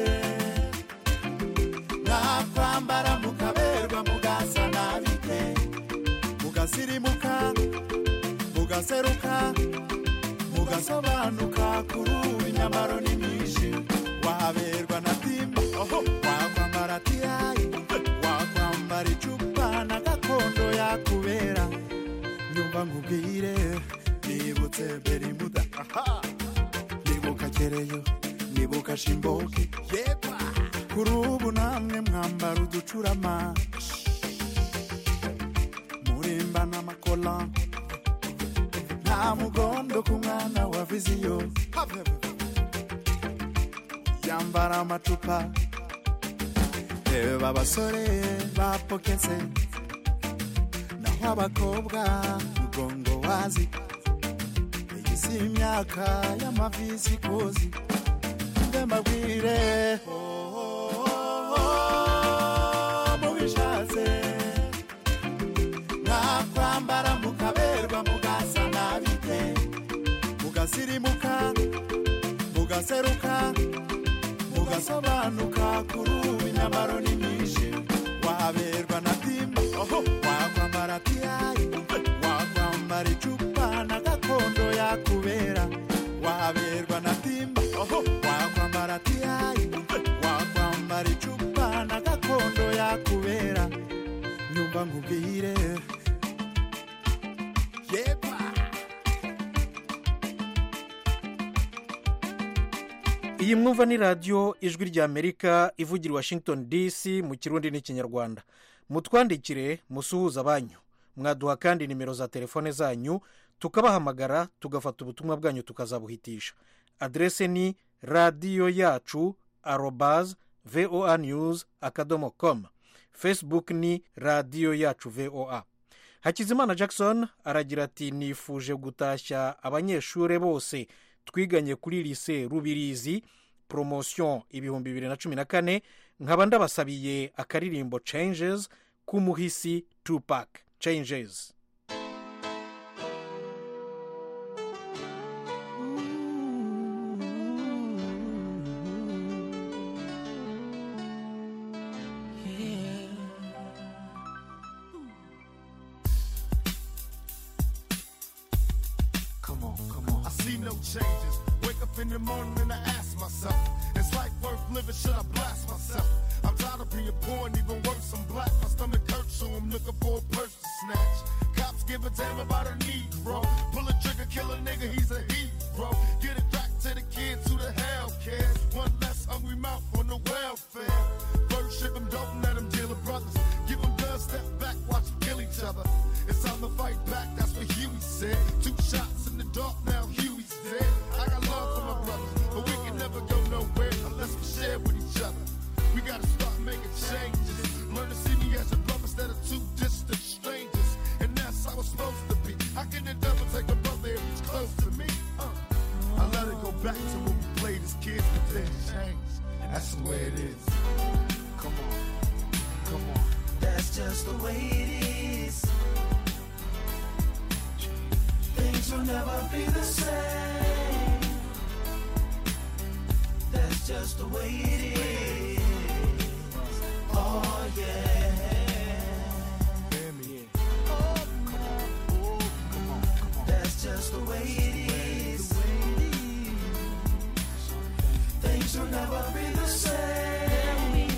nakwambara mukaberwa mugasa nabite mugasirimuka mugaseruka mugasobanuka kuri ubu inyamaro ni myinshi wahaberwa na timba wakwambara tiyayi wakwambara icupa na gakondo yakubera nyumva nkubwire nibutse berimuda nibuka kereyo nibuka shimboke yepa kuri ubu namwe mwambara uducurama murimba n'amakola nta mugondo ku mwana wa viziyo yambara amacupa reba abasore bapoketse naho abakobwa mugongo wazi iyi si imyaka y'amavisi kozi mbe mbabwire mubishatse nakwambara mukaberwa mugasa nabite mugasirimuka mugaseruka mugasobanuka kuri ubu inyamaro ni myinshi wahaberwa na timba wakwambara tiyayi wakwambara icupa na gakondo yakubera wahaberwa na timba wakwambara tiyayi wakwambara icupa na gakondo yakubera nyumva nkubwire yepa iyi mwumva ni radiyo ijwi ry'amerika ivugira i washington dc mu kirundi n'ikinyarwanda mutwandikire musuhuza abanyu mwaduha kandi nimero za telefone zanyu tukabahamagara tugafata ubutumwa bwanyu tukazabuhitisha aderese ni radiyo yacu arobaz voa news akadomo com facebook ni radiyo yacu voa hakizimana jackson aragira ati nifuje gutashya abanyeshuri bose twiganye kuri lise rubirizi poromosiyo ibihumbi bibiri na cumi na kane nkaba ndabasabiye akaririmbo changes k'umuhisi tupac changes Come on, come on. I see no changes. Wake up in the morning and I ask myself, is life worth living? Should I blast myself? I'm tired of being poor and even worse, I'm black. My stomach hurts, so I'm looking for a purse to snatch. Cops give a damn about a Negro. Pull a trigger, kill a nigga, he's a hero. Get it back to the kids who the hell cares. One less hungry mouth on the welfare. First ship them, don't let them deal with brothers. Give them guns, step back, watch them kill each other. It's time to fight back, that's what Huey said. Two shots in the dark, now Huey's dead. I got love for my brothers, but we can never go nowhere unless we share with each other. We gotta start making changes. Learn to see me as a brother instead of two distant strangers. And that's how it's supposed to be. How can the devil take a brother if he's close to me? Uh, I let it go back to when we played as kids, but then changed. And that's the way it is. Come on, come on. That's just the way it is. Things will never be the same. That's just just the way it is. Oh yeah. That's just the way it is. Things will never be the same.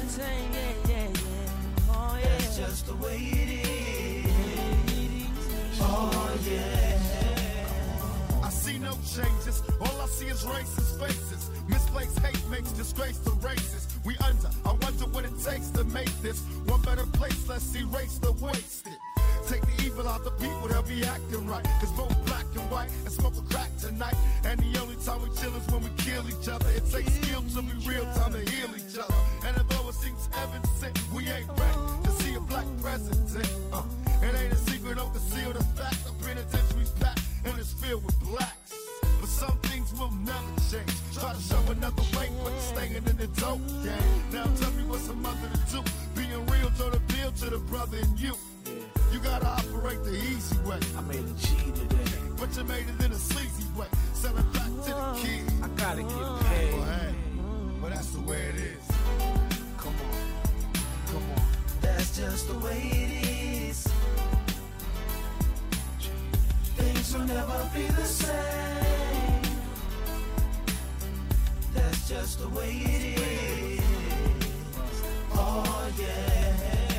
That's just the way it is. Oh yeah. I see no changes. All I see is racist faces. Misplaced hate makes disgrace to races. We under. I wonder what it takes to make this one better place. Let's erase the wasted. Take the evil out the people, they'll be acting right. Cause both black and white and smoke a crack tonight. And the only time we chill is when we kill each other. It takes skill to be real time to heal each other. And although it seems heaven sent, we ain't ready to see a black president. Uh, it ain't a secret, don't conceal the fact. The penitentiary's packed and it's filled with blacks. But some things will never change. Try to show another way, but you're staying in the dope game. Now tell me what's a mother to do. Being real don't appeal to the brother in you. You gotta operate the easy way. I made a G today. But you made it in a sleazy way. Sell it back to the kids. I gotta get paid. Well, hey, well, that's the way it is. Come on. Come on. That's just the way it is. Things will never be the same. That's just the way it is. Oh yeah.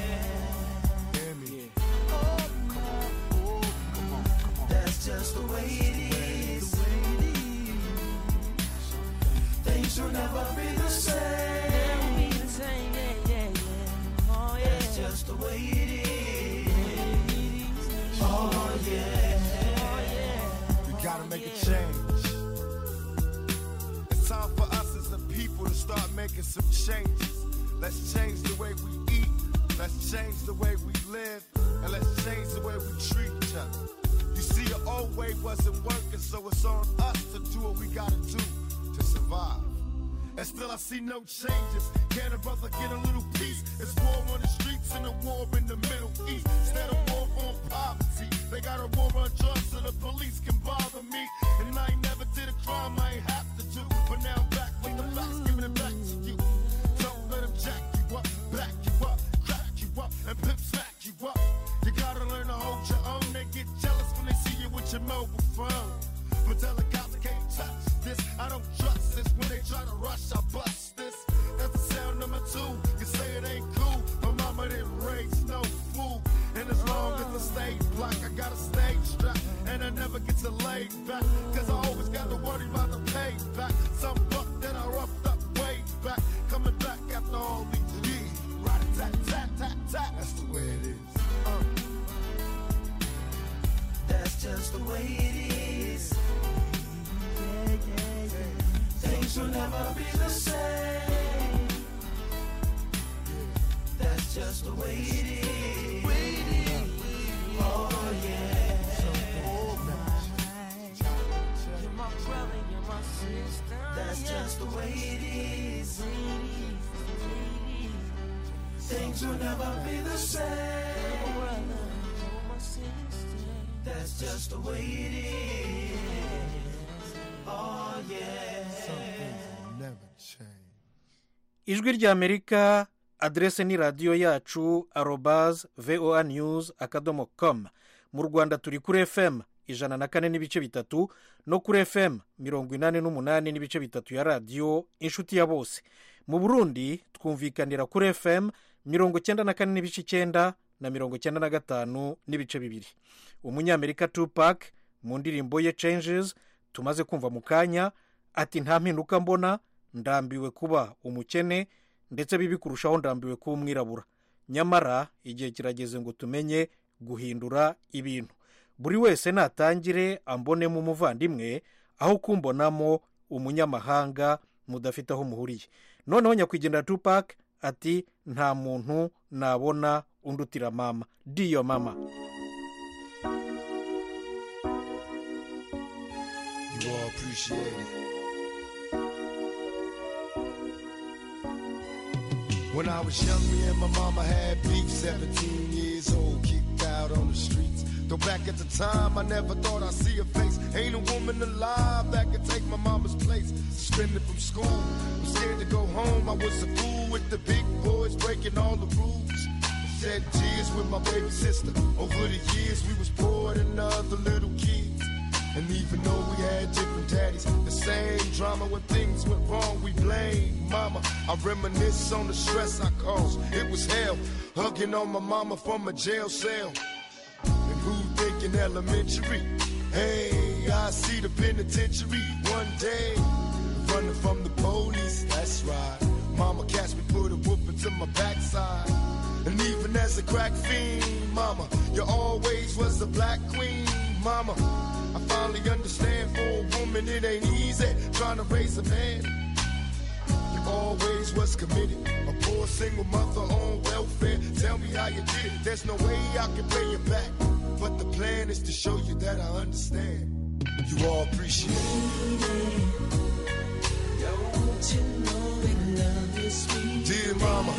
That's just the way it is. Things will never be the same. That's just the way it is. Oh yeah. We gotta make a change. It's time for us as a people to start making some changes. Let's change the way we eat. Let's change the way we live. And let's change the way we treat each other. You see, the old way wasn't working, so it's on us to do what we gotta do to survive. And still I see no changes. Can a brother get a little peace? It's war on the streets and a war in the Middle East. Instead of war on poverty, they got a war on drugs so the police can bother me. And I ain't never did a crime I ain't have to do. But now I'm back with the facts, giving it back to you. Don't let them jack you up, back you up, crack you up, and pimp smack you up. You gotta learn to hold your own. They get jealous when they see you with your mobile phone. But tell the cops I can't touch this. I don't trust this. When they try to rush, I bust this. That's the sound number two. You say it ain't cool. My mama didn't raise no fool. And as long as I stay black, I got a stage strap. And I never get to lay back. Cause I always got to worry about the payback. Some buck that I roughed up way back. Coming back after all these years. Right tat tat tat tat. That's the way it is. Uh. That's just the way it is. Things will never be the same. That's just the way it is. Oh yeah. You're my brother, you're my sister. That's just the way it is. Things will never be the same. That's just the way it is. Oh yeah. Never change. ijwi ry'amerika aderese ni radiyo yacu arobaz voa news akadomo com mu rwanda turi kuri fm ijana na kane n'ibice bitatu no kuri fm mirongo inani n'umunani n'ibice bitatu ya radiyo inshuti ya bose mu burundi twumvikanira kuri fm mirongo icyenda na kane n'ibice icyenda na mirongo icyenda na gatanu n'ibice bibiri umunyamerika tupac mu ndirimbo ye changes tumaze kumva mu kanya ati nta mpinduka mbona ndambiwe kuba umukene ndetse bibi kurushaho ndambiwe kuba umwirabura nyamara igihe kirageze ngo tumenye guhindura ibintu buri wese natangire ambonemo umuvandimwe aho kumbonamo umunyamahanga mudafite aho muhuriye noneho nyakwigendera tupac ati nta muntu nabona undutira mama diyo mama You all appreciate it. When I was young, me and my mama had beef. 17 years old, kicked out on the streets. Though back at the time, I never thought I'd see her face. Ain't a woman alive that could take my mama's place. Suspended from school, I'm scared to go home. I was a fool with the big boys breaking all the rules. Shed tears with my baby sister. Over the years, we was poor than other little kids. And even though we had different daddies, the same drama when things went wrong, we blame mama. I reminisce on the stress I caused. It was hell, hugging on my mama from a jail cell. And who thinking elementary? Hey, I see the penitentiary one day. Running from the police, that's right. Mama catch me, put a whooping to my backside. And even as a crack fiend, mama, you always was a black queen, mama. I finally understand for a woman it ain't easy trying to raise a man. You always was committed, a poor single mother on welfare. Tell me how you did it. There's no way I can pay you back, but the plan is to show you that I understand. You all appreciate it. Don't you know we love you, sweet Dear mama,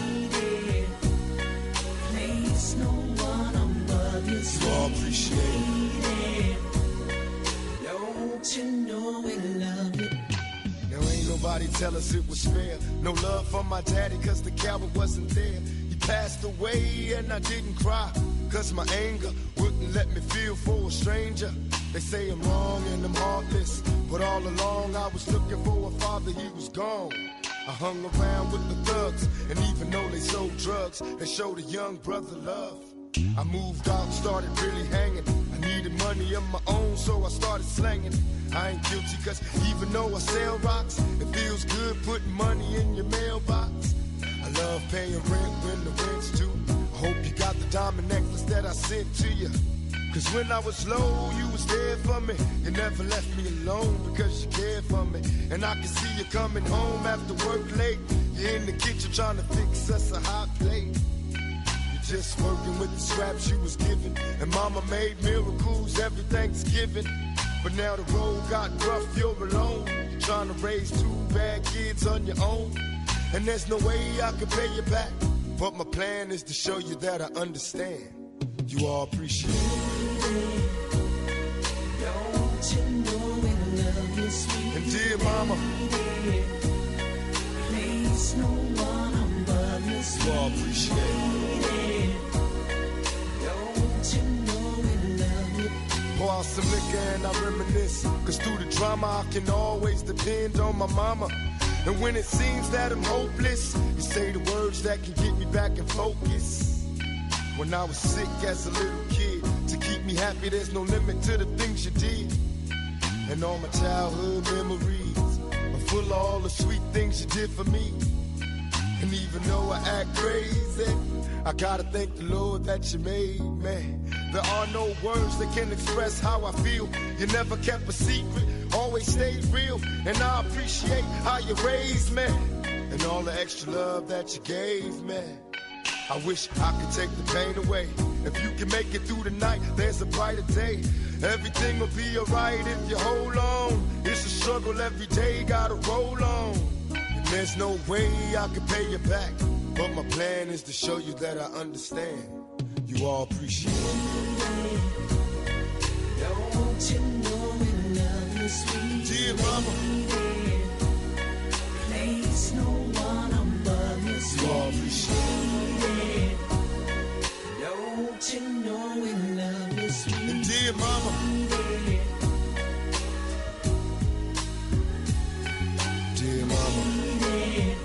Place no one above you, you all appreciate it. Don't you know we love you? Now ain't nobody tell us it was fair. No love for my daddy cause the coward wasn't there. He passed away and I didn't cry. Cause my anger wouldn't let me feel for a stranger. They say I'm wrong and I'm heartless. But all along I was looking for a father, he was gone. I hung around with the thugs, and even though they sold drugs, they showed a young brother love. I moved out, started really hanging. I needed money of my own, so I started slanging. I ain't guilty, cause even though I sell rocks, it feels good putting money in your mailbox. I love paying rent when the rent's due. I hope you got the diamond necklace that I sent to you. Cause when I was low, you was there for me. You never left me alone because you cared for me. And I can see you coming home after work late. You're in the kitchen trying to fix us a hot plate. You're just working with the scraps you was given. And mama made miracles every Thanksgiving. But now the road got rough, you're alone. You're trying to raise two bad kids on your own. And there's no way I can pay you back. But my plan is to show you that I understand. You all appreciate it. Don't you know we love you, sweet And dear mama, Place no one above you, you all appreciate it. Don't you know we love you? Pour out some liquor and I reminisce. Cause through the drama, I can always depend on my mama. And when it seems that I'm hopeless, you say the words that can get me back in focus. When I was sick as a little kid, to keep me happy, there's no limit to the things you did. And all my childhood memories are full of all the sweet things you did for me. And even though I act crazy, I gotta thank the Lord that you made me. There are no words that can express how I feel. You never kept a secret, always stayed real. And I appreciate how you raised me. And all the extra love that you gave me. I wish I could take the pain away. If you can make it through the night, there's a brighter day. Everything will be alright if you hold on. It's a struggle every day, gotta roll on. And there's no way I can pay you back. But my plan is to show you that I understand. You all appreciate it. Don't you know we love you, sweet Dear mama, Place no one above you, you sweet all appreciate it. Don't you know we love you, sweet And dear mama, dear mama,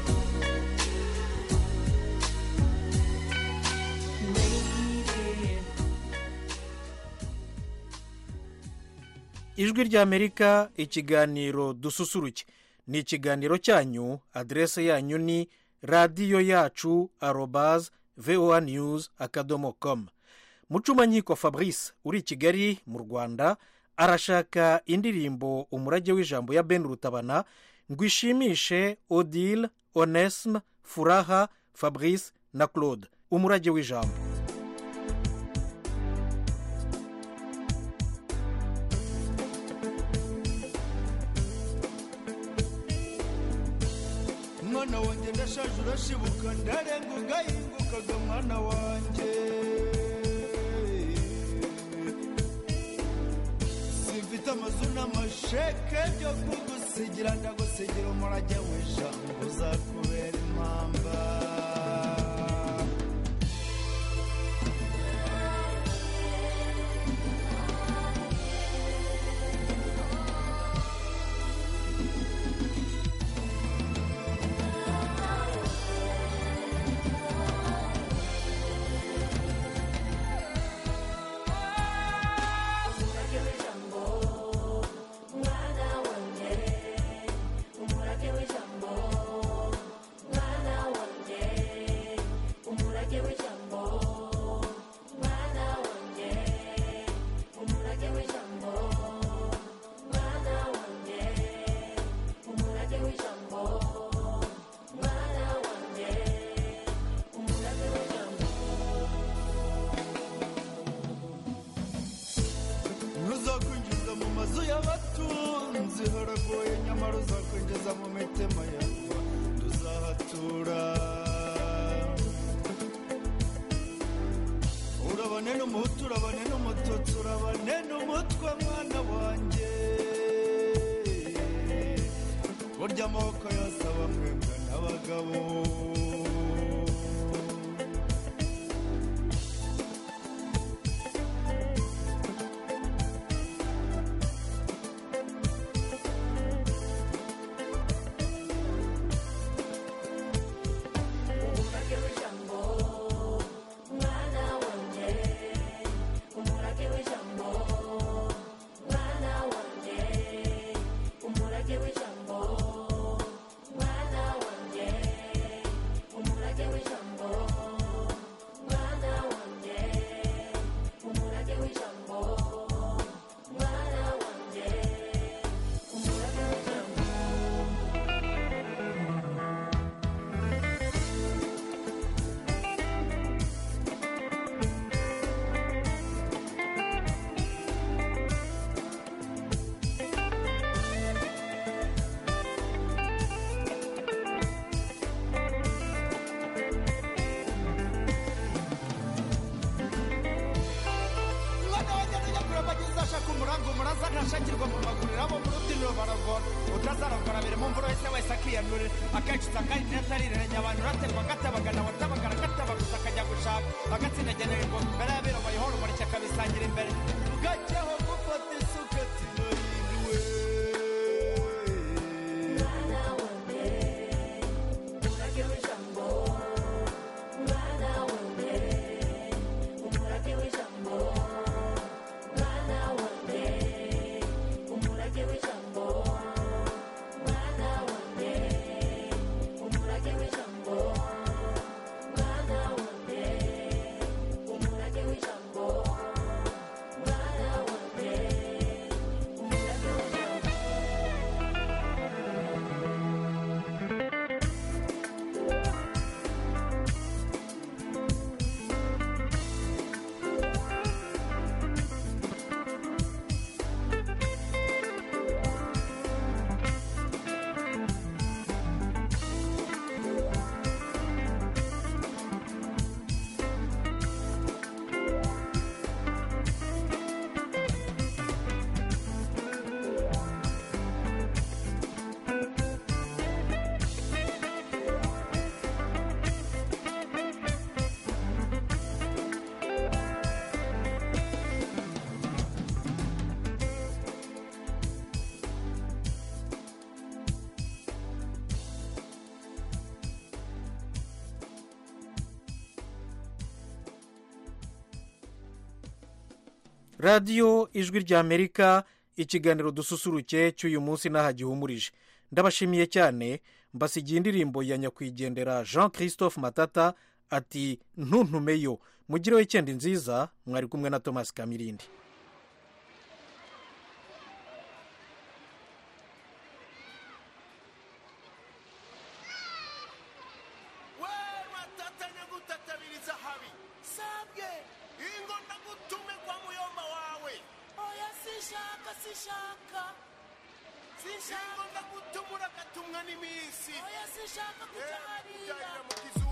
ijwi ry'amerika ikiganiro dususuruke ni ikiganiro cyanyu aderese yanyu ni radiyo yacu arobaze voa news akadomo komu mucumankiko fabrice uri i kigali mu rwanda arashaka indirimbo umurage w'ijambo ya ben rutabana ngo ishimishe odile onesme furaha fabrice na claude umurage w'ijambo mwana wanjye ndashaje urashibuka ndarenga ugahingukaga mwana wanjye mfite amazu n'amasheke byo kugusigira ndagusigira umurage w'ijambo uzakubera impamba ntuzakwinjiza mu mazu y'abatunzi haragoye nyamara uzakwinjiza mu mitima yawe tuzahatura urabane n'umuhutu urabane n'umututsi urabane n'umutwe mwana wanjye burya amaboko yose aba mwebwe n'abagabo mwana wanjye nujya kureba ageze ashaka umurango umuraza ntashakirwa mu maguriro abo mu rubyiniro baragora utazaragora biri mu mvura wese wese akiyandurira akenshi usanga ari ntazarirerenya abantu uraterwa agatabagana watabagara agatabaguza akajya gushaka agatsinda agenera ingoma imbere y'abera bayihora umurike akabisangira imbere bwacyaho gufata isuka tinoyindiwe radiyo ijwi ry'amerika ikiganiro dususuruke cy'uyu munsi n'aha gihumurije ndabashimiye cyane mbasigiye indirimbo ya nyakwigendera jean christophe matata ati ntuntumeyo mugireho icyenda nziza mwari kumwe na thomas kamirindi watatanya gutatabiriza habi sabwe ingo ndagutume kwa muyomba wawe oya sishaka sishaka sishaka ingo ndagutumura gatumwa n'iminsi oya sishaka kuja hariya